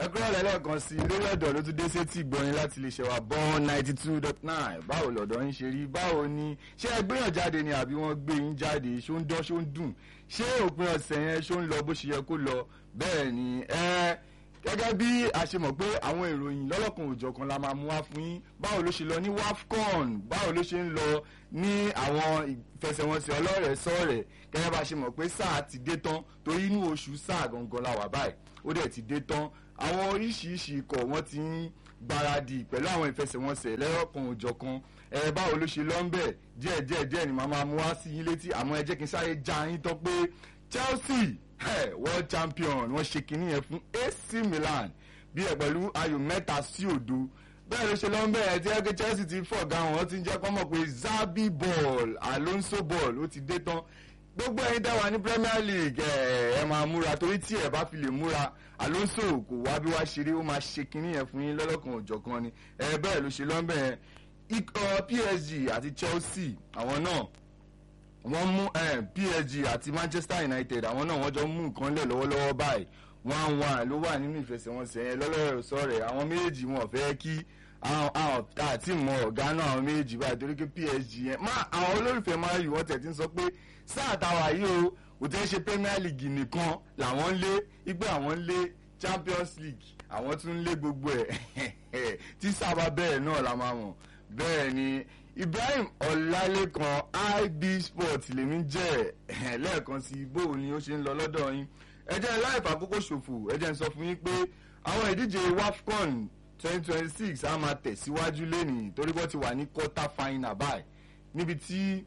ẹgbẹ́ lẹ́lẹ́kan sí lórí ọ̀dọ̀ ló tún dé sétí ìgbọ̀nyin láti lè ṣẹ̀wà bọ́n ninety two dot nine báwo lọ̀dọ̀ yín ṣe rí báwo ni ṣé ẹ gbéyàn jáde ni àbí wọ́n gbé yín jáde ṣó ń dán ṣó ń dùn ṣé òpin ọ̀sẹ̀ yẹn ṣó ń lọ bó ṣe yẹ kó lọ bẹ́ẹ̀ ni ẹ gẹ́gẹ́ bí a ṣe mọ̀ pé àwọn ìròyìn lọ́lọ́kan òjọ̀kan la máa mú wá fún yín báwo ló ṣe lọ ní wafcon báwo ló ṣe ń lọ ní àwọn ìfẹsẹ̀wọnsẹ̀ ọlọ́rẹ̀ sọ̀rẹ̀ gẹ́gẹ́ bá a ṣe mọ̀ pé sáà ti dé tán torí inú oṣù sáà gangan la wà báyìí ó dẹ̀ ti dé tán àwọn oríṣiríṣi ikọ̀ wọ́n ti ń gbáradì pẹ̀lú àwọn ìfẹsẹ̀wọnsẹ̀ lẹ́yọ̀kan òjọ̀kan ẹ báwo ló ṣe lọ ń bẹ̀ díẹ̀ díẹ̀ díẹ̀ ni màá máa mú wá sí yín létí àmọ́ ẹ jẹ́ kí n sáré já yín tán pé Chelsea hey, world champion wọ́n ṣe kinní yẹn fún AC Milan bí ẹ pẹ̀lú ayò mẹ́ta sí òdo bẹ́ẹ̀ ló ṣe lọ ń bẹ̀ ẹ tí ẹ pé Chelsea ti fọ̀gá wọn ti ń jẹ́ kọ́ mọ̀ pé Zabi ball Alonso ball ó ti dé tán gbogbo ẹ̀yin dá wà ní Premier League ẹ ẹ máa múra torí tí ẹ bá fi lè múra Alonso kò wá bí wá ṣeré ó máa ṣe kinní yẹn fún yín lọ́lọ́kan òjọ̀kan ni ẹ bẹ́ẹ̀ ló ṣe lọ ń bẹ̀ yẹn ikọ̀ PSG àti Chelsea àwọn náà wọ́n mú eh, PSG àti Manchester United àwọn náà wọ́n jọ mú nǹkan lẹ̀ lọ́wọ́lọ́wọ́ báyìí one one ló wà nínú ìfẹsẹ̀wọnsẹ̀ yẹn lọ́lọ́rọ̀ sọ̀rẹ̀ àwọn méjèèjì wọn fẹ́ kí àwọn àti mọ ọ̀gá náà àwọn méjèèjì báyìí torí pé PSG yẹn má àwọn olólùfẹ́ máa yù wọ́n tẹ̀ tí ń sọ pé sáà táwa yìí o kò tẹ́ ṣe Premier League nìkan làwọn ń lé ipe àwọn ń lé Champions League àwọn tún ń lé gbogbo ẹ̀ tí sábà bẹ́ẹ̀ náà la máa mọ̀ bẹ́ẹ̀ ni Ibrahim Ọlálékan IB Sport lèmi jẹ́ lẹ́ẹ̀kan sí bó ni ó ṣe ń lọ lọ́dọ̀ yín ẹ jẹ́ láìpẹ́ àkókò ṣòfò ẹ jẹ́ ń sọ fún yín pé àwọn ìdíje WAFCON twenty twenty six á máa tẹ̀síwájú lẹ́nìí torí wọ́n ti wà ní quarter final báyìí níbi tí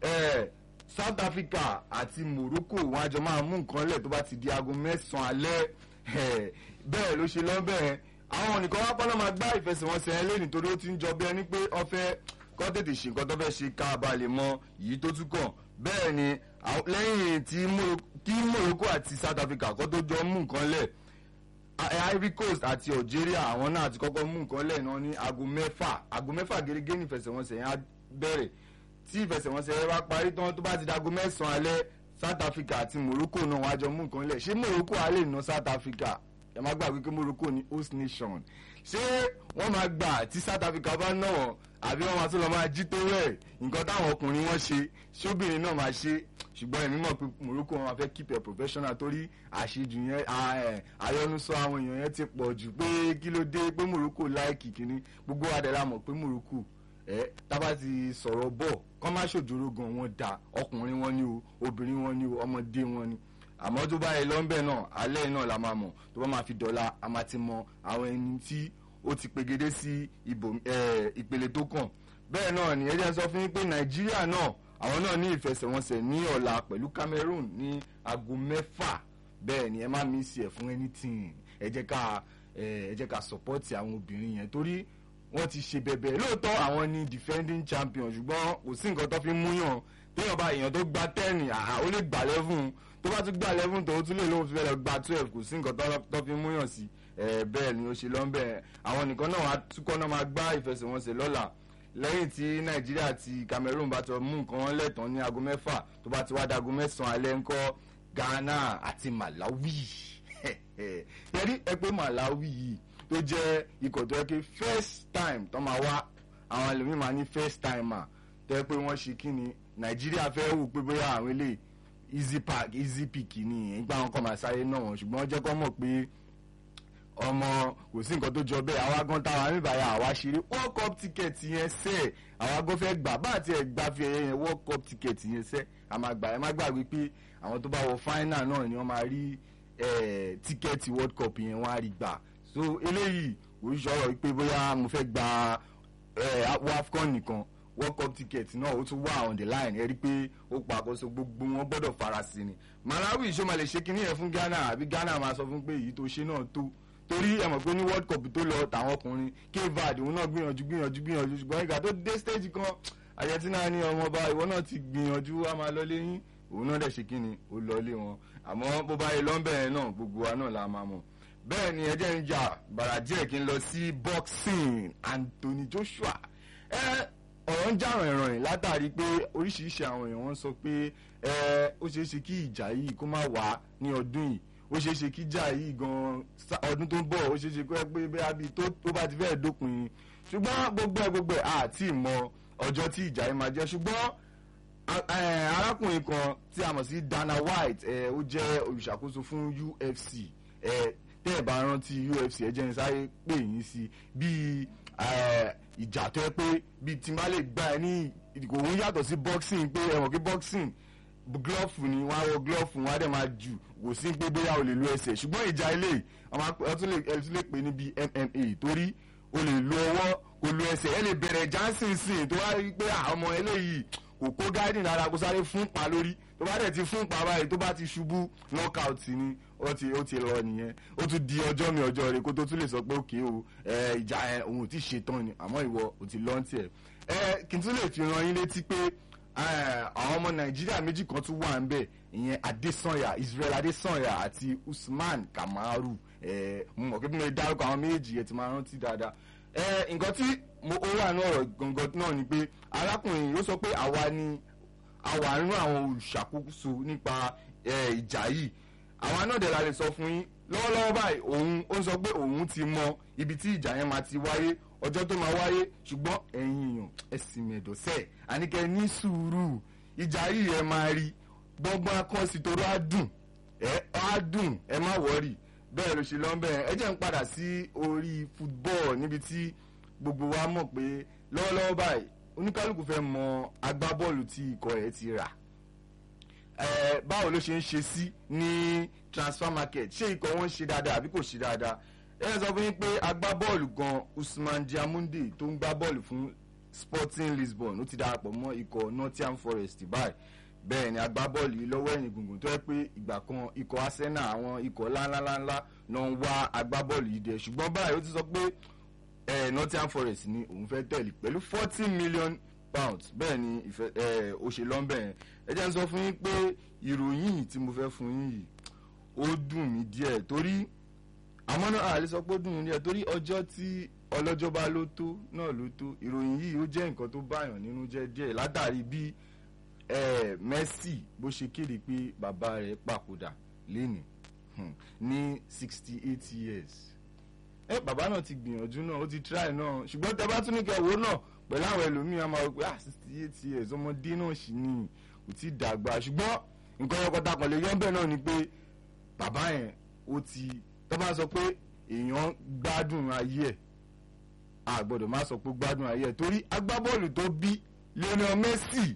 South Africa àti Morocco wọn àjọ máa mú nǹkan lẹ̀ tó bá ti di aago mẹ́sàn-án alẹ́ bẹ́ẹ̀ ló ṣe lọ́bẹ̀ẹ́ àwọn nìkan wá pọ́nlọ́ máa gbá ìfẹsẹ̀wọnsẹ̀ ẹ lẹ́nìí torí ó ti ń jọ bí ẹni pé ó fẹ́ kọ́ tètè ṣe nǹkan tó fẹ́ ṣe ká bá lè mọ yìí tó tún kàn bẹ́ẹ̀ ni lẹ́yìn tí Morocco àti South Africa kọ́ tó jọ mú nǹkan lẹ̀ Ivory Coast àti Algeria àwọn náà ti kọ́kọ́ mú nǹkan lẹ̀ náà ní aago mẹ́fà aago mẹ́fà gẹ́gẹ́ ní ìfẹsẹ̀wọnsẹ̀ yẹn á bẹ̀rẹ̀ tí ìfẹsẹ̀wọnsẹ̀ yẹn bá parí tán tó bá ti dago mẹ́sàn-án alẹ́ South Africa àti Morocco náà wọ́n á jọ mú nǹkan lẹ̀ ṣé Morocco á lè ná South Africa ẹ má gbàgbé pé Morocco ní host nation ṣé wọ́n máa gbà tí South Africa bá ná wọn àbí wọ́n máa tún lọ máa jí tó rẹ̀ nǹkan táwọn ọkùnrin wọn ṣe ṣóbìnrin náà máa ṣe ṣùgbọ́n èmi mọ̀ pé Morocco wọn máa fẹ́ keep it professional torí àṣejù yẹn àyọnusọ àwọn èèyàn yẹn ti pọ̀ jù pé kí ló dé pé Morocco láìkì kínní gbogbo adẹ̀lá mọ̀ pé Morocco ẹ tábà ti sọ̀rọ̀ bọ̀ kọ́ má ṣòjòrò gan wọn da ọkùnrin wọn ni o obìnrin wọn ni o ọmọdé wọn ni àmọ́ tó bá yẹ lọ́nbẹ̀ náà alẹ́ náà la máa mọ̀ tó bá máa fi dọ́là a máa ti mọ àwọn ẹni tí ó ti pegedé sí ìpele tó kàn bẹ́ẹ̀ náà ni ẹ jẹ́ sọ fún yín pé nàìjíríà náà àwọn náà ní ìfẹsẹ̀wọnsẹ̀ ní ọ̀la pẹ̀lú Cameroon ní aago mẹ́fà bẹ́ẹ̀ ni ẹ má mísì ẹ̀ fún anything ẹ jẹ́ ká ẹ jẹ́ ká sọ̀pọ́tì àwọn obìnrin yẹn torí wọ́n ti ṣe bẹ̀bẹ̀ lóòótọ́ àwọn ni defending champion ṣùgbọ́n kò sí nǹkan tó fi múyàn téèyàn bá èèyàn tó gba ten ó lè gbà lẹ́fún tó bá tún gbà eleven tó tún lè lóun fi fẹ́ lọ gba twelve kò sí nǹkan tó fi múyàn sí bẹ́ẹ̀ ni ó ṣe lọ́n bẹ́ẹ̀ àwọn nìkan náà wá túkọ́ náà máa gbá ìfẹsẹ̀wọnsẹ̀ lọ́la lẹ́yìn tí nàìjíríà àti cameroon bá tọ mú nǹkan wọn lẹ́tàn ní aago mẹ́fà tó bá ti wá dago mẹ́sàn-án alẹ́ ńkọ́ ghana àti malawi yẹrí ẹ pé malawi yìí tó jẹ́ ikọ̀ tó yẹ kí first time tó máa wá àwọn ẹlòmíì máa ní first timer tó yẹ pé wọ́n ṣe kí ni nàìjíríà fẹ́ wò pé bóyá àwọn eléyìí easy park easy pick ni ìgbà wọn kọ́ máa sáré náà wọn ṣùgbọ́n jẹ́ kọ́ mọ̀ pé ọmọ kò sí nǹkan tó jọ bẹ́ẹ̀ àwa gan táwa níbàyà àwa ṣeré world cup ticket yẹn sẹ́ àwa gan fẹ́ gbà bá àti ẹ̀ gbà fi ẹ̀yẹ yẹn world cup ticket yẹn sẹ́ àmàgbà ẹ̀ má gbàgbé pé àwọn tó bá wọ final náà ni wọ́n máa rí tíkẹ́ẹ̀tì world cup yẹn wọ́n á rí gbà so eléyìí kò sọ̀rọ̀ pé bóyá mo fẹ́ gba wafcon nìkan world cup ticket náà ó tún wà on the line ẹ rí i pé ó pa àkóso gbogbo wọn gbọ́dọ̀ farasin ni malawi ìṣó lè ṣe kinní yẹn fún ghana àbí ghana máa sọ fún pé èyí tó ṣe náà tó torí ẹ mọ̀ pé ní world cup tó lọ tàwọn ọkùnrin kevad òun náà gbìyànjú gbìyànjú gbìyànjú ṣùgbọ́n ìgbà tó dé stage kan àyẹ̀tínà ní ọmọọba ìwọ náà ti gbìyànjú wá máa lọ léyìn òun náà dẹ̀ ṣe kíni ó lọ lé wọn àmọ́ bó bá yẹ lọ́nbẹ̀ yẹn náà gbogbo wa náà la máa mọ̀ bẹ́ẹ̀ ni ẹ jẹ́ ń jà bàrà díẹ̀ kí n lọ sí boxing Anthony Joshua ẹ ọ̀rọ̀ ń jà rìnrìn látàrí pé oríṣiríṣi àwọn èèyàn wọ́n sọ pé ẹ ó ṣeé ṣe kí ìjà yìí kó má wá ní ọdún yìí ó ṣeé ṣe kíjà yìí gan ọdún tó ń bọ̀ ó ṣeé ṣe kó ẹ pé bẹ́ẹ̀ bí tó bá ti fẹ́ẹ̀ dópin ṣùgbọ́n gbogbo ẹ̀ gbogbo ẹ̀ àti ìmọ̀ ọjọ́ tí ìjà yìí máa jẹ́ ṣùgbọ́n arákùnrin kan tí a mọ̀ sí Dana White ó jẹ́ olùṣàkóso fún UFC tẹ́ ẹ̀ bá rántí UFC ẹ jẹ́ ní sáré pè yín sí bíi ìjà tó yẹ pé bíi tí n bá lè gbá ẹ ní òun yàtọ̀ sí boxing pé ẹ mọ̀ pé boxing glove ni wọ́n á wọ glove wọ́n á dẹ̀ máa jù kò sí pé bóyá o lè lo ẹsẹ̀ ṣùgbọ́n ìjà ilé ẹ tún lè pè ní bíi MMA torí o lè lo ọwọ́ kò lo ẹsẹ̀ ẹ lè bẹ̀rẹ̀ johnson sìn tó wá rí pé ọmọ eléyìí kò kó gáìdì lára kó sáré fún pa lórí tó bá dẹ̀ ti fún pa báyìí tó bá ti ṣubú knockout ni ó ti ó ti lọ nìyẹn ó tún di ọjọ́ mi ọjọ́ rẹ̀ kó tó tún lè sọ pé òkè o ìjà ẹ òun ò tí ì ṣetán ni àmọ́ ìwọ ò ti lọ́n tiẹ̀ ẹ kí n tún lè fi ran yín létí pé àwọn ọmọ nàìjíríà méjì kan tún wà ń bẹ̀ ìyẹn adesanya israel adesanya àti usman kamaru mo mọ̀ pé bí mo dárúkọ àwọn méjì yẹn ti máa rántí dáadáa nǹkan tí mo ó wà ní ọ̀rọ̀ gangan náà ni pé arákùnrin yìí ó sọ pé àwa ni àwa nínú àwọn olùṣàkóso nípa ìjà yìí àwa náà dẹ̀ la lè sọ fún yín lọ́wọ́lọ́wọ́ báyìí òun ó sọ pé òun ti mọ ibi tí ìjà yẹn máa ti wáyé ọjọ́ tó máa wáyé ṣùgbọ́n ẹ̀yin èèyàn ẹ̀sìn mẹ̀dọ̀sẹ̀ àníkẹ́ ní sùúrù ìjà yìí ẹ máa rí gbọ́ngbọ́n akọ́sí toró á dùn ẹ á dùn ẹ má wọ́rì bẹ́ẹ̀ ló ṣe lọ́ bẹ́ẹ̀ ẹ jẹ́ ń padà sí orí football níbi tí gbogbo wa mọ̀ pé lọ́wọ́lọ́wọ́ báyìí oníkálukú fẹ́ mọ agbábọ́ọ̀lù tí ikọ̀ ẹ̀ ti rà ẹ báwo ló ṣe ń ṣe sí ní transfer market ṣé ikọ̀ wọn ń ṣe dáadáa àbí kò ṣe dáadáa ẹ sọ fún yín pé agbábọ́ọ̀lù gan Usman Diamunde tó ń gbá bọ́ọ̀lù fún Sporting Lisbon ó ti darapọ̀ mọ́ ikọ̀ Nottingham Forest báyìí bẹ́ẹ̀ ni agbábọ́ọ̀lù yìí lọ́wọ́ ẹ̀yìn gbùngbùn tó yẹ pé ìgbà kan ikọ̀ Arsenal àwọn ikọ̀ ńláńláńlá náà ń wá agbábọ́ọ̀lù yìí dẹ̀ ṣùgbọ́n báyìí ó ti sọ pé eh, Nottingham Forest ni òun fẹ́ tẹ̀lé pẹ̀lú forty million pounds bẹ́ẹ̀ ni ìfẹ́ ó ṣe lọ́nbẹ̀ yẹn ẹ jẹ́ n sọ fún yín pé ìròyìn tí mo fẹ́ fún yín yìí ó dùn mí díẹ̀ torí àmọ́ náà àlè sọ pé ó dùn mí díẹ̀ torí ọjọ́ tí ọlọ́jọ́ bá ló tó náà ló tó ìròyìn yìí ó jẹ́ nǹkan tó báyàn nínú jẹ́ díẹ̀ látàrí bí Messi bó ṣe kéde pé bàbá rẹ̀ papòdà lénìí ní sixty eight years ẹ bàbá náà ti gbìyànjú náà ó ti try náà ṣùgbọ́n tẹ bá tún ní kẹwò náà pẹ̀lú àwọn ẹlòmíràn máa wọ pé ah sixty eight years ọmọdé náà sì ní kò tí ì dàgbà ṣùgbọ́n nǹkan ọkọ̀tà kan lè yọ bẹ́ẹ̀ náà ni pé bàbá yẹn ó ti tó bá sọ pé èèyàn gbádùn ayé ẹ̀ a gbọ́dọ̀ má sọ pé gbádùn ayé ẹ̀ torí agbábọ́ọ̀lù tó bí Lionel Messi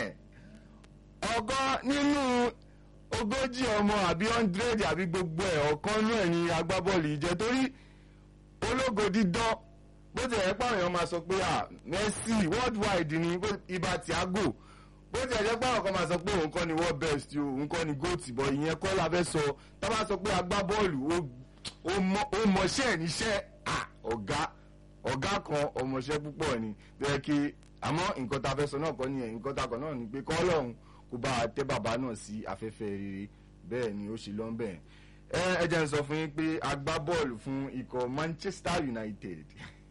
ọ̀kan nínú ogójì ọmọ àbí hundred àbí gbogbo ẹ̀ ọ̀kan náà ni agbábọ́ọ̀lù yìí jẹ́ torí ológo dídán bó ti ẹ̀ pàwọn èèyàn máa sọ pé ah Messi worldwide ni ibà Thiago bó ti ẹ̀ jẹ́ pàwọn kan máa sọ pé òun kọ́ ni world best o òun kọ́ ni goat bọ̀ ìyẹn kọ́ la fẹ́ sọ tá bá sọ pé agbábọ́ọ̀lù ó mọṣẹ́ níṣẹ́ ọ̀gá ọ̀gá kan ọmọṣẹ́ púpọ̀ ni tó yẹ kí àmọ́ nǹkan tá a fẹ́ sọ náà kọ́ nìyẹn nǹkan tá a kọ́ náà ni pé kọ́ lọ́hùn kó bá a tẹ́ bàbá náà sí afẹ́fẹ́ rere bẹ́ẹ̀ ni ó ṣe lọ́ bẹ́ẹ̀ ẹ jẹ́ n sọ fún yín pé agbábọ́ọ̀lù fún ikọ̀ Manchester United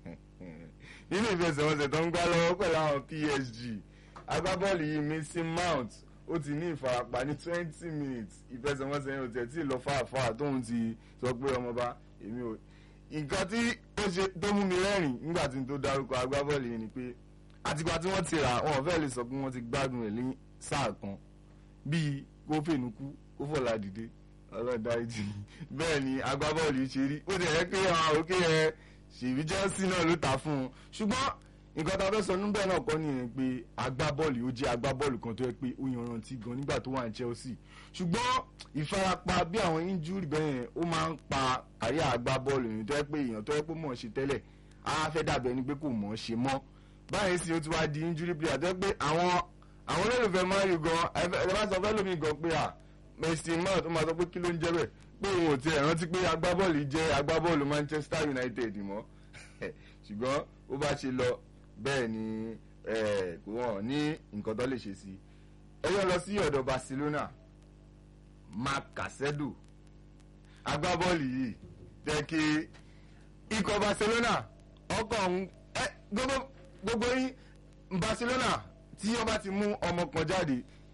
nínú ìfẹsẹ̀wọnsẹ̀ tó ń gbá lọ́wọ́ pẹ̀lú àwọn PSG agbábọ́ọ̀lù yìí Mason Mount ó ti ní ìfarapa ní twenty minutes ìfẹsẹ̀wọnsẹ̀ yẹn ò tẹ̀ tí ì lọ fàáfàá tóun ti sọ pé ọmọba èmi ò nǹkan tí ó ṣe tó mú mi rẹ́rìn nígbà tí n tó dárúkọ agbábọ́ọ̀lù yìí ni pé àtìgbà tí wọ́n ti rà wọn fẹ́ẹ́ lè sọ pé wọ́n ti gbádùn rẹ̀ ní sáà kan bíi kó fènukú kó fọ̀lá dìde ọlọ́dàájì bẹ́ẹ̀ ni agbábọ́ọ̀lù yìí ṣe rí ó ti rẹ́ pé àwọn òkè ẹ̀ ṣèbí Chelsea náà ló ta fún un ṣùgbọ́n nǹkan tá a fẹ́ sọ níbẹ̀ náà kọ́ nìyẹn pé agbábọ́ọ̀lù ó jẹ́ agbábọ́ọ̀lù kan tó yẹ pé ó yanrantí gan nígbà tó wà ní Chelsea ṣùgbọ́n ìfarapa bí àwọn injury bẹ́ẹ̀ yẹn ó máa ń pa àyà agbábọ́ọ̀lù yìí tó yẹ pé èèyàn tó yẹ pé mọ̀ ọ́ ṣe tẹ́lẹ̀ á fẹ́ dàbí ẹni pé kò mọ̀ ọ́ ṣe mọ́ báyìí sì ó ti wá di injury player tó yẹ pé àwọn àwọn olólùfẹ́ máa ń rí gan ẹ bá sọ fẹ́ lómi gan pé à Mason Mount ó máa sọ pé kí ló ń jẹ́ bẹ́ẹ̀ pé òun ò tiẹ̀ rántí pé agbábọ́ọ̀lù jẹ́ agbábọ́ọ̀lù Manchester United mọ́ ṣùgbọ́n ó bá ṣe lọ bẹ́ẹ̀ ni kò wọ́n ní nǹkan tó lè ṣe sí ẹ yọ lọ sí ọ̀dọ̀ Barcelona Marc Casedo agbábọ́ọ̀lù yìí jẹ́ kí ikọ̀ Barcelona ọkọ̀ ọ̀hún gbogbo yín Barcelona tí wọ́n bá ti mú ọmọ kan jáde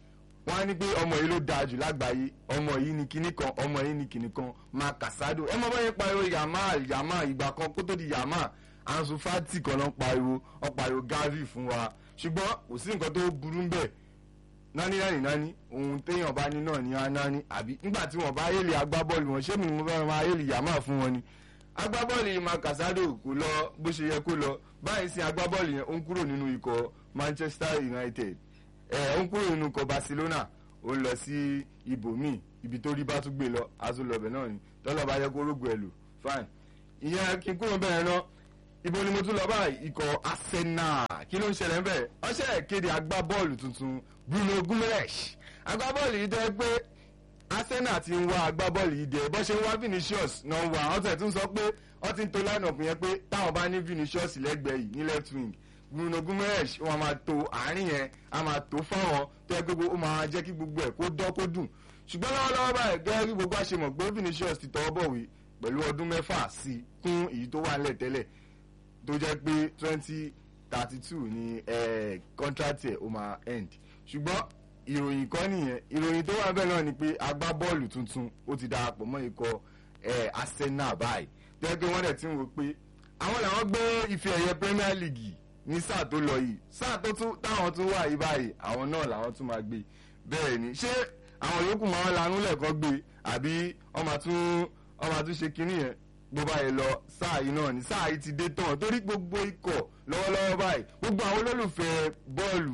wọ́n á ní pé ọmọ yìí ló dáa jù lágbàáyé ọmọ yìí ni kinní kan ọmọ yìí ni kinní kan máa kàsádò ẹ mọ báyẹn pariwo yàmá yàmá ìgbà kan kó tó di yàmá Ansu Fati kan náà pariwo ọ pariwo Gavi fún wa ṣùgbọ́n kò sí nǹkan tó burú bẹ́ẹ̀ nání nání nání ohun téèyàn bá ní náà ní á nání àbí nígbà tí wọ́n bá ayéli agbábọ́ọ̀lù wọn ṣé mi ni mo fẹ́ máa ayéli yàmá fún wọn ni agbábọ́ọ̀lù yìí máa kàsádò kò lọ bó ṣe yẹ kó lọ báyìí sí agbábọ́ọ̀lù yẹn ó ń kúrò nínú ikọ̀ Manchester United ẹ̀ ó ń kúrò nínú ikọ̀ Barcelona ó ń lọ sí ibòmíì ibi tó rí bá tún gbé lọ azulọbẹ náà ni tọ́lọ́ bá yẹ kó rógbò ẹ̀ lò fine ìyẹn kí n kúrò bẹ́ẹ̀ náà ibo ni mo tún lọ báyìí ikọ̀ Arsenal kí ló ń ṣẹlẹ̀ ń bẹ̀ ọṣẹ́ kéde agbábọ́ọ̀lù tuntun Bruno Guimaraes agbábọ́ọ̀lù yìí jẹ́ pé Arsenal ti ń wá agbábọ́ọ̀lù yìí dẹ̀ bọ́ ṣe ń wá Vinicius náà wà wọ́n tẹ̀ tún sọ pé wọ́n ti ń to line-up yẹn pé táwọn bá ní Vinicius lẹ́gbẹ̀ẹ́ yìí ní left wing Bruno Guimaraes wọn máa to àárín yẹn a máa tó fáwọn tó yẹ gbogbo ó máa jẹ́ kí gbogbo ẹ̀ kó dán kó dùn ṣùgbọ́n lọ́wọ́lọ́wọ́ báyìí gẹ́gẹ́ bí gbogbo àṣemọ̀ pé Vinicius ti tọwọ́ bọ̀wé pẹ̀lú ọdún mẹ́fà sí kún èyí tó wà nílẹ̀ tẹ́lẹ̀ tó jẹ́ pé twenty thirty two ni contract ẹ̀ ó máa end ṣùgbọ́n ìròyìn kan nìyẹn ìròyìn tó wà bẹ́ẹ̀ náà ni pé agbábọ́ọ̀lù tuntun ó ti darapọ̀ mọ́ ikọ̀ Arsenal báyìí tó yẹ pé wọ́n dẹ̀ ti ń wò pé àwọn làwọn gbé ife ẹ̀yẹ Premier League ní sáà tó lọ yìí sáà tó tún táwọn tún wà yìí báyìí àwọn náà làwọn tún máa gbé bẹ́ẹ̀ ni ṣé àwọn yòókù máa ń lanú lẹ́ẹ̀kan gbé àbí wọ́n máa tún wọ́n máa tún ṣe kinní yẹn bó báyìí lọ sáà yìí náà ni sáà yìí ti dé tán torí gbogbo ikọ̀ lọ́wọ́lọ́wọ́ báyìí gbogbo àwọn olólùfẹ́ bọ́ọ̀lù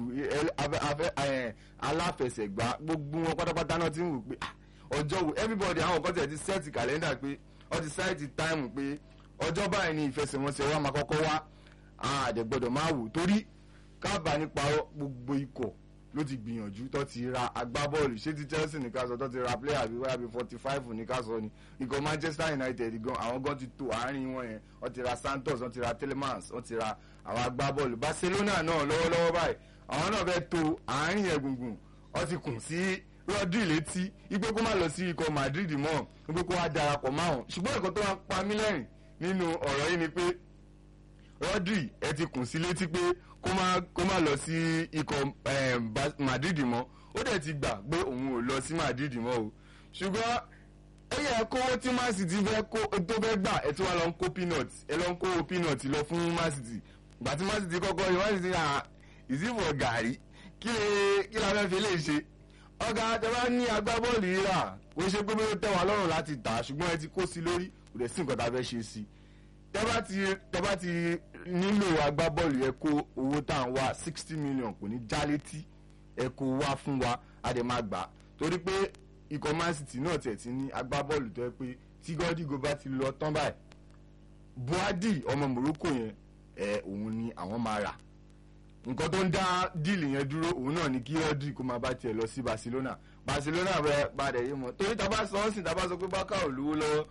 aláfẹsẹ̀gbá gbogbo wọn pátápátá náà ti ń wò pé ọjọ́ wo everybody àwọn kan tẹ̀ ti sẹ́ẹ̀tì kàlẹ́ndà pé wọ́n ti sáìtì táìmù pé ọjọ́ báyìí ni ìfẹsẹ̀wọnsẹ̀ wa máa kọ́kọ́ wá àdẹ̀gbọ́dọ̀ máa wò torí kábà nípa gbogbo ikọ̀ ló ti gbìyànjú tó ti ra agbábọ́ọ̀lù ṣé ti Chelsea ní ká sọ tó ti ra player bíi wáyà bíi forty five ní ká sọ ni ikọ̀ Manchester United gan àwọn gan ti tò àárín wọn yẹn wọ́n ti ra Santos wọ́n ti ra Telemans wọ́n ti ra àwọn agbábọ́ọ̀lù Barcelona náà lọ́wọ́lọ́wọ́ báyìí àwọn náà fẹ́ tò àárín yẹn gbùngbùn wọ́n ti kùn sí Rodri létí ipé kó má lọ sí ikọ̀ Madrid mọ́ ipé kó wá darapọ̀ máwọn ṣùgbọ́n ẹ̀kọ́ tó wá pa mí lẹ́rìn nínú ọ̀rọ̀ yìí ni pé Rodri ẹ ti kùn sí létí pé kó má kó má lọ sí ikọ̀ Madrid mọ́ ó dẹ̀ ti gbà pé òun ò lọ sí Madrid mọ́ o ṣùgbọ́n ó yẹ kówó tí Man City fẹ́ kó tó fẹ́ gbà ẹ tí wọ́n lọ ń kó peanut ẹ lọ ń kó peanut lọ fún Man City gbà tí Man City kọ́kọ́ yìí Man City à ìsìnfọ̀ gàrí kí lè kí la fẹ́ fi lè ṣe ọ̀gá àtẹ̀wá ní agbábọ́ọ̀lù yìí rà kò ṣe pé bí ó tẹ̀ wá lọ́rùn láti tà ṣùgbọ́n ẹ ti kó sí lórí kò dẹ̀ sí nǹkan tá a fẹ́ ṣe sí i tẹ́bá ti tẹ́bá ti nílò agbábọ́ọ̀lù ẹ kó owó tá à ń wá sixty million kò ní já létí ẹ kó wá fún wa a dẹ̀ máa gbà torí pé ikọ̀ Man City náà tẹ̀ ti ní agbábọ́ọ̀lù tó yẹ pé tí gọ́dígò bá ti lọ tán báyìí Buhadi ọmọ Morocco yẹn ẹ òun ni àwọn máa rà nǹkan tó ń dá díìlì yẹn dúró òun náà ni kí Rodri kó máa bá tiẹ̀ lọ sí Barcelona Barcelona bẹ padà yìí mọ́ torí tá a bá sọ ọ́ sìn tá a bá sọ pé bákà ò lówó lọ́wọ́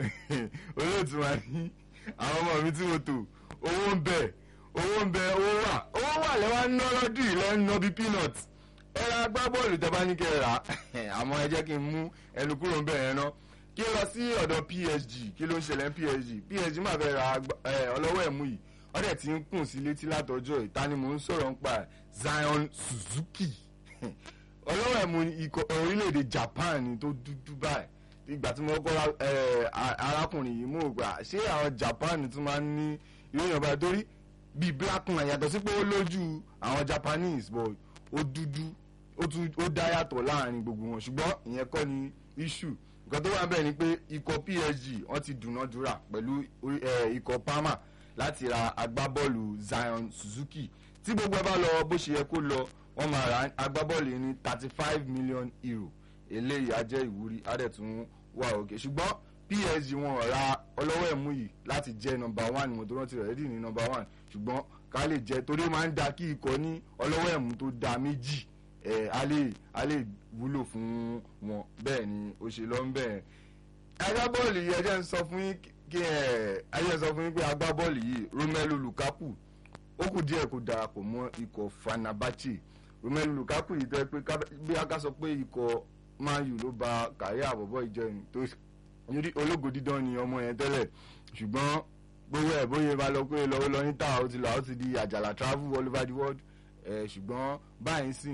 olóòtú wa ní àwọn ọmọ mi tí mo tò owó ń bẹ owó ń bẹ owó wà owó wà lẹ́wọ̀n ná lọ́dún yìí lẹ́nu ná bíi peanut ẹ ra agbábọ́ọ̀lù tẹ́ bá ní kẹ́ ẹ rà àmọ́ ẹ jẹ́ kí n mú ẹnu kúrò ń bẹ̀ yẹn ná kí n lọ sí ọ̀dọ̀ PSG kí ló ń ṣẹlẹ̀ ní PSG PSG máa fẹ́ ra ọlọ́wọ́ ẹ̀mú yìí wọ́n dẹ̀ ti ń kùn sí létí látọjọ́ ìta ni mò ń sọ̀rọ̀ nípa Zion Suzuki ọlọ́wọ́ ẹ̀mú orílẹ̀-èdè Japan ni tó dúdú báyìí ìgbà tí mo kọ́ arákùnrin yìí mú gbà ṣé àwọn Japan tún máa ń ní ìròyìn ọba torí bíi blackman yàtọ̀ sí pé ó lójú àwọn Japanese but ó dúdú ó dá yàtọ̀ láàrin gbogbo wọn ṣùgbọ́n ìyẹn kọ́ ni issue nǹkan tó wà bẹ́ẹ̀ ni pé ikọ̀ PSG wọ́n ti dùnàdúrà pẹ̀lú ikọ̀ Parma láti ra agbábọ́ọ̀lù Zion Suzuki tí gbogbo ẹ bá lọ bó ṣe yẹ kó lọ wọ́n máa ra agbábọ́ọ̀lù yìí ní thirty five million euro eléyìí á jẹ́ ìwúrí á dẹ̀ tún wà òkè ṣùgbọ́n PSG wọn ra ọlọ́wọ́ ẹ̀mú yìí láti jẹ́ nọmba one mo tó rántí rẹ̀ rédí ní nọmba one ṣùgbọ́n ká lè jẹ́ torí ó máa ń da kí ikọ̀ ní ọlọ́wọ́ ẹ̀mú tó da méjì ẹ̀ á lè á lè wúlò fún wọn bẹ́ẹ̀ ni ó ṣe lọ ń bẹ̀ agbábọ́ọ̀lù yìí ẹjẹ́ ń sọ fún yín kí ẹ̀ ẹjẹ́ ń sọ fún yín pé agbábọ́ọ̀lù yìí Romelu Lukaku ó kù díẹ̀ kó darapọ̀ mọ́ ikọ̀ Fenerbahce Romelu Lukaku yìí tẹ́ pé bí a ká sọ pé ikọ̀ Man U ló ba kàrí àbọ̀bọ̀ ìjẹun tó nítorí ológo dídán ni ọmọ yẹn tẹ́lẹ̀ ṣùgbọ́n gbogbo ẹ̀ bóyá bá lọ pé lọ́wọ́ lọ níta ó ti lọ ó ti di àjàlá travel all over the world ẹ̀ ṣùgbọ́n báyìí sìn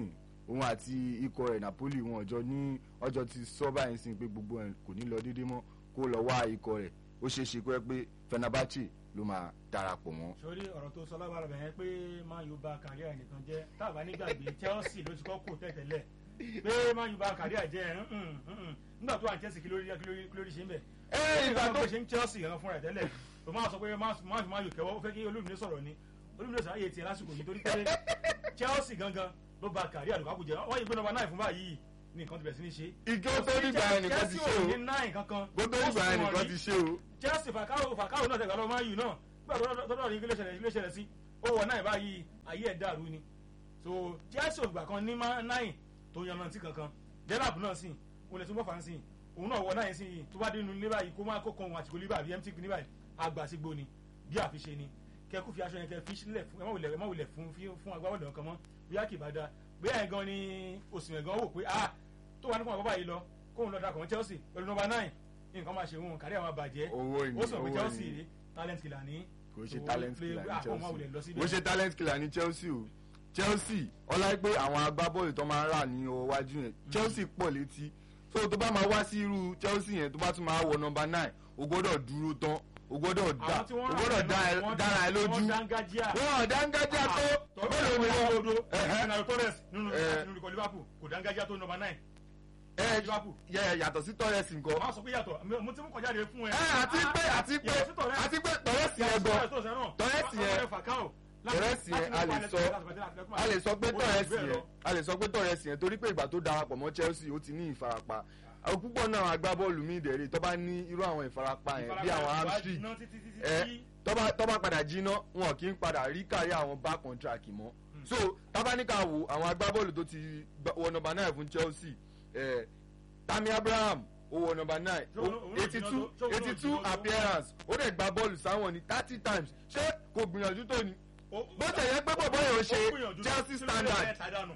òun àti ikọ̀ rẹ̀ Napoli wọn ọjọ́ ní ọjọ́ ti sọ báyìí sí pé gbogbo ẹ̀ kò ní lọ déédé mọ́ kó lọ wá ikọ̀ rẹ̀ ó ṣeé ṣe pé pé Fenerbahce ló máa darapọ̀ mọ́. sórí ọ̀rọ̀ tó sọ lábára bẹ̀yẹn pé Man U bà kàríà nìkan jẹ́ táàbà nígbàgbé Chelsea ló ti kọ́ kù tẹ̀tẹ̀lẹ̀ pé Man U bà kàríà jẹ́ nígbà tó wà ní Chelsea kí lórí kí lórí ṣe ń bẹ̀. ẹ ìgbà tó ṣe ń Chelsea gan fúnra ẹ̀ tẹ́lẹ̀ tó máa sọ pé Man U kẹwọ́ ó fẹ́ kí Olúmídé sọ̀rọ̀ ni Olúmídé sọ̀rọ̀ ayé tiẹ̀ lásìkò yìí torí pé Chelsea gangan ló bà kàríà lùkàkù jẹ́ wọ́n yìí gbé nọ́mbà náà fún báyìí ní nǹkan ti bẹ̀rẹ̀ sí ní ṣe. ìjọ tó nígbà yẹn nìkan ti ṣe o gbogbo nígbà yẹn nìkan ti ṣe o. Chelsea Falcao Falcao náà tẹ̀gbà lọ Man U náà gbà tọ́lọ́ ní kílé ṣẹlẹ̀ sí ó wọ náà báyìí ayé ẹ̀ dàrú ni so Chelsea ògbà kan ní náì tó yanrantí kankan Delap náà sì òun lè tún bọ́ fà ń sìn òun náà wọ náà sí yìí tó bá dénú ní báyìí kó má kó kan òun àtìkò líbà bí mt ní báyìí àgbàsígbó ni bí àfiṣe ni kẹkú fi aṣọ yẹn kẹ fi sílẹ̀ fún ẹ má wulẹ̀ fún fún agbábọ́ọ̀lù kan mọ́ bóyá kì bá da bóyá yẹn gan ni òsìmẹ̀ gan wò pé ah tó wà nípa àbábá yìí lọ kóun lọ dàkọ̀ mọ́ Chelsea pẹ̀lú nọ́mbà nine nǹkan máa ṣe òun kárí àwọn àbàjẹ́ ó sọ pé Chelsea rí talent killer ní kò ṣe talent killer ní Chelsea kò ṣe talent killer ní Chelsea o Chelsea ọlá pé àwọn agbábọ́ọ̀lù tó máa ń rà ní ọwọ́ wájú yẹn Chelsea pọ̀ létí so tó bá máa wá sí irú Chelsea yẹn tó bá tún máa wọ nọ́mbà nine o gbọ́dọ̀ dúró tán o gbọ́dọ̀ dá o gbọ́dọ̀ dára ẹ lójú wọn dángájá tó mélòó ni wọn. Fernando Torres nínú ikọ̀ Liverpool kò dángájá tó nọ́mbà nine ẹ yàtọ̀ sí Torres nǹkan. wọ́n sọ pé yàtọ̀ mo ti mú kọjá de fún ẹ. ẹ àti pé àti pé àti pé Torres yẹn gan Torres yẹn Torres yẹn a lè sọ a lè sọ pé Torres yẹn a lè sọ pé Torres yẹn torí pé ìgbà tó darapọ̀ mọ́ Chelsea ó ti ní ìfarapa àwọn púpọ̀ náà agbábọ́ọ̀lù mi ìdẹ̀rẹ̀ tó bá ní irú àwọn ìfarapa yẹn bí àwọn hamstring ẹ tó bá padà jiná wọn kì í padà rí kárí àwọn back contract mọ́ so tábánikà wo àwọn agbábọ́ọ̀lù tó ti wọ nọ́mbà náà fún Chelsea eh, Tammy Abraham ó wọ nọ́mbà nine eighty two eighty two appearance ó dẹ̀ gba bọ́ọ̀lù sáwọn ní thirty times ṣé kò gbìyànjú tó ni bó tẹ̀ yẹ pé bọ̀bọ̀ yẹn ò ṣe Chelsea standard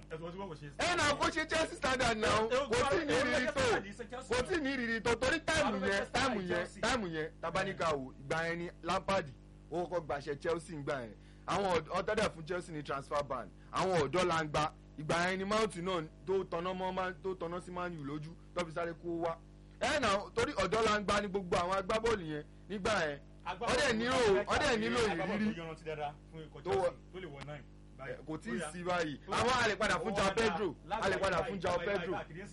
ẹ náà kó ṣe Chelsea standard náà kò tí ní ìrírí tó kò tí ní ìrírí tó torí táìmù yẹn táìmù yẹn táìmù yẹn tabanika wò ìgbà yẹn ni Lampard ó kọ́kọ́ gbàṣẹ Chelsea ń gbà yẹn àwọn ọ̀dọ́dẹ̀ fún Chelsea ní transfer ban àwọn ọ̀dọ́ la ń gba ìgbà yẹn ni mount náà tó tọ̀nà mọ́ tó tọ̀nà sí man u lójú tó fi sáré kó wá ẹ nà torí ọ̀dọ́ la ń gbá ní gbogbo àwọn agbábọ́ọ̀lù yẹn nígbà yẹn ọdẹ nílò ọdẹ nílò ìrírí kò tí ì sí báyìí àwọn àlè padà fún João Pedro àlè padà fún João Pedro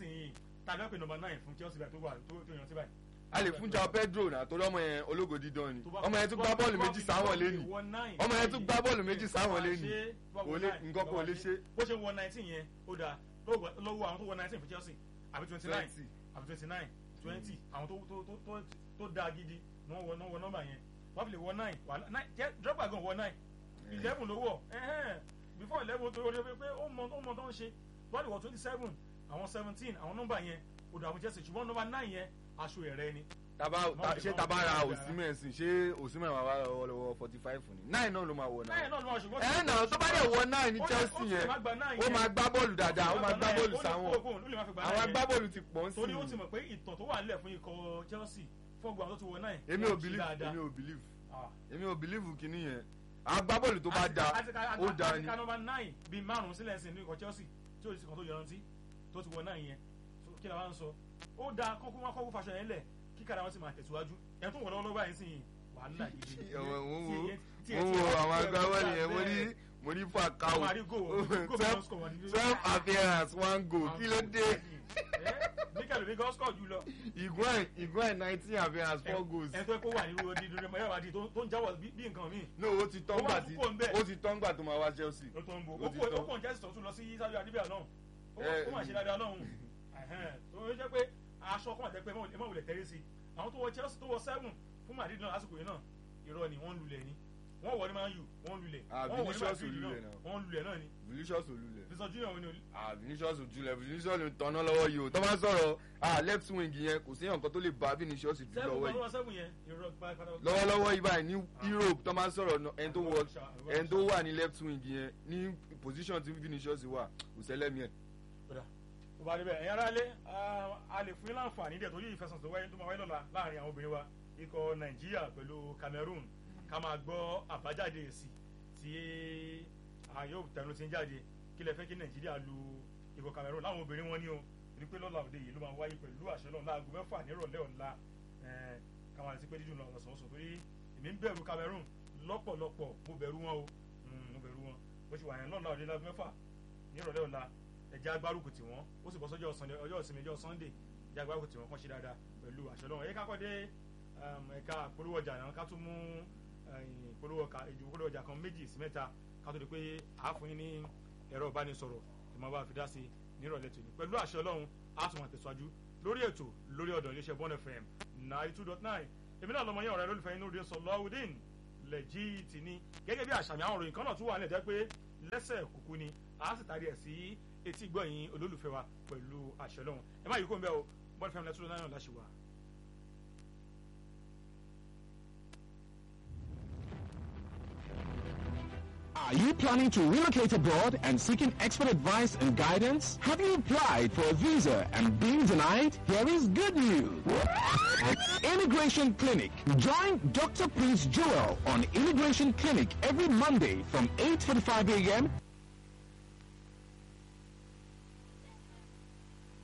a lè fún João Pedro náà torí ọmọ yẹn ológo dídán ni ọmọ yẹn tún gbá bọ́ọ̀lù méjì sáwọn lé ní ọmọ yẹn tún gbá bọ́ọ̀lù méjì sáwọn lé ní nǹkan kò lè ṣe. bó ṣe wọ nineteen yẹn ó dáa lọ́wọ́ àwọn tó wọ nineteen fún Chelsea àbí twenty nine àbí twenty nine twenty àwọn tó dáa gidi ni wọ́n wọ nọ́mbà yẹn wọ́n fi lè wọ nine Drogba gan wọ nine eleven ló wọ̀ before eleven tó yọ pé ó mọ tó ń ṣe bọ́ọ̀lù wọ twenty seven àwọn seventeen àwọn nọ́mbà yẹn ó dáa fún Chelsea ṣùgbọ́n nọ́mbà nine yẹn aṣọ ẹ̀rẹ́ ni. taba ṣé taba ra Osimhen sí ṣé Osimhen máa wá lọ́wọ́ forty five ni nine náà ló máa wọ náà. nine náà ló máa ṣùgbọ́n. ẹ náà tó bá dẹ̀ wọ nine ní Chelsea yẹn ó máa gbá bọ́ọ̀lù dáadáa ó máa gbá bọ́ọ̀lù sáwọn àwọn agbábọ́ọ̀lù ti pọ̀ ń sìn. torí ó ti mọ̀ pé ìtàn tó wà nílẹ̀ fún ikọ̀ Chelsea fún ọgbà tó ti wọ nine. èmi ò believe èmi ò believe èmi ò believe kìíní yẹn agbábọ́ọ̀lù tó bá da ó da ni. àti kanọba nine bíi márùn sílẹ̀ sí ní ikọ̀ Chelsea tí ó ti kan tó yọrantí tó ti wọ nine yẹn kí la wá ń sọ ó da kọ́kọ́ wọn kọ́kọ́ faṣọ yẹn lẹ̀ kí kára wọn sì máa tẹ̀síwájú ẹ̀ tó wọ̀ lọ́wọ́ báyìí sí wàhálà gidi. mo wo àwọn agbábọ́ọ̀lù yẹn mo ní mo ní Falcao twelve appearance one goal kí ló dé. níkàlù ní gọ́sùkọ̀ jù lọ. ìgbọ́n ìgbọ́n nineteen appearance four goals. ẹ tó kó wà nínú odi dúró mọ́ yàrá di tó ń jáwọ́ bí nǹkan mi. no ó ti tán gbà tí ó ti tán gbà tó máa wá Chelsea. ó tó ń bo ó kò ń jẹ́ sọ̀tún lọ sí Saudi Arabia náà ó máa ṣe dáadáa náà tó ń jẹ́ pé aṣọ kan àti ẹgbẹ́ ẹ má wulẹ̀ tẹ́lẹ̀ sí àwọn tó wọ Chelsea tó wọ seven fún Madrid náà lásìkò yìí náà irọ́ ni wọ́n ń lulẹ̀ ni wọ́n wọ ní Man U wọ́n ń lulẹ̀ wọ́n wọ ní Madrid náà wọ́n ń lulẹ̀ náà ni. Vinicius olulẹ̀. Vinicius Junior wọn ni. ah Vinicius ojulẹ̀ Vinicius ló ń tanná lọ́wọ́ yìí o tó máa ń sọ̀rọ̀ ah left wing yẹn kò sí nǹkan tó lè bá Vinicius dùn lọ́wọ́ yìí lọ́wọ́lọ́wọ́ yìí báyìí ní Europe tó máa ń sọ̀rọ̀ ẹni tó wà ní left wing yẹn ní position tí Vinicius wà kò sẹ́lẹ̀mí ẹ̀ tó bá débẹ̀ ẹ̀yin aráalé a lè fún yín láǹfààní dẹ̀ torí ìfẹsẹ̀sọ̀ tó wáyé tó máa wáyé lọ́la láàrin àwọn obìnrin wa ikọ̀ Nàìjíríà pẹ̀lú Cameroon ká máa gbọ́ àbájáde èsì tí yóò tẹnu ti ń jáde kí lẹ fẹ́ kí Nàìjíríà lu ikọ̀ Cameroon láwọn obìnrin wọn ní o ní pé lọ́la òde yìí ló máa wáyé pẹ̀lú àṣẹ náà láago mẹ́fà nírọ̀lẹ́ ọ̀la káwọn àti pé dídùn náà lọ́sọ̀ọ́sọ̀ torí èmi ń bẹ̀rù Cameroon lọ́pọ̀lọpọ̀ mo bẹ̀rù wọn o mo bẹ̀rù wọn bó ṣe wà yẹn lọ́la òde láago mẹ́fà nírọ̀lẹ́ ọ̀la ẹ̀jẹ̀ agbárùkù tí wọ́n ó sì bọ́ sọ́jọ́ ọjọ́ ìsinmi ọjọ́ Sunday ẹ̀jẹ̀ agbárùkù tí wọ́n kàn ṣe dáadáa pẹ̀lú àṣẹ náà ẹ̀yẹ kákọ́ dé ẹ̀ka polówó ọjà náà ká tún mú polówó ọjà kan méjì sí mẹ́ta ká tó di pé àáfún yín ní ẹ̀rọ ìbánisọ̀rọ̀ ìmọ̀ bá fi dá sí nírọ̀lẹ́ tòní pẹ̀lú àṣẹ ọlọ́run á tún máa tẹ̀síwájú lórí ètò lórí ọ̀dọ̀ iléeṣẹ́ Bond FM ninety two dot nine èmi náà lọmọ yẹn ọ̀rẹ́ lólùfẹ́ inú rẹ̀ Sọláwùdín lẹ́jìtì ni gẹ́gẹ́ bí àṣàmì àwọn òròyìn kan náà tún wà nílẹ̀ jẹ́ pé lẹ́sẹ̀ kúkú ni a sì tarí ẹ̀ sí etí gbọ̀yìn olólùfẹ́ wa pẹ̀lú àṣẹ ọlọ́run ẹ má yí kó ń bẹ́ o Bond FM ninety two dot nine láṣẹ wà. Are you planning to relocate abroad and seeking expert advice and guidance? Have you applied for a visa and been denied? Here is good news. Immigration Clinic. Join Dr. Prince Joel on Immigration Clinic every Monday from 8.45 a.m.